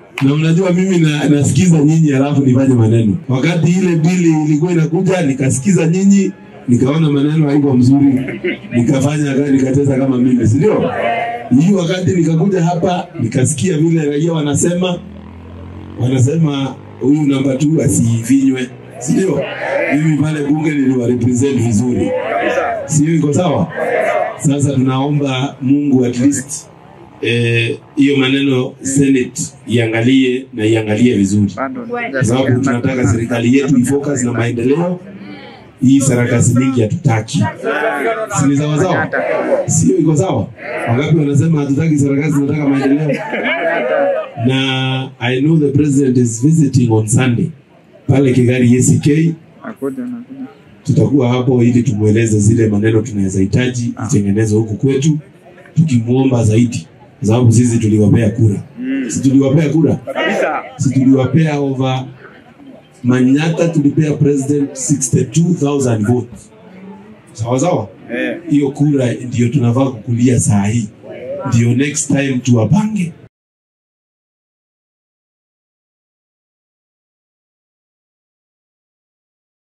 na mnajua mimi na, nasikiza nyinyi alafu nifanye maneno. Wakati ile bili ilikuwa inakuja, nikasikiza nyinyi, nikaona maneno haiko mzuri, nikafanya nikacheza kama mimi, si ndio? Hii wakati nikakuja hapa nikasikia vile raia wanasema wanasema huyu namba 2 asifinywe, si ndio? Mimi pale bunge niliwa represent vizuri, sio? Iko sawa? Sasa tunaomba Mungu at least eh, hiyo maneno Senate iangalie na iangalie vizuri, kwa sababu tunataka serikali yetu ifocus na maendeleo. Hii sarakasi mingi hatutaki, si ni sawa sawa? Sio iko sawa? Wangapi wanasema hatutaki sarakasi, tunataka maendeleo? Na I know the president is visiting on Sunday pale Kigali ACK tutakuwa hapo ili tumweleze zile maneno tunaweza hitaji itengenezwe huku kwetu, tukimwomba zaidi, kwa sababu sisi tuliwapea kura, si tuliwapea kura, si tuliwapea over Manyata, tulipea president 62000 votes, sawa sawa. Hiyo kura ndio tunafaa kukulia saa hii, ndio next time tuwapange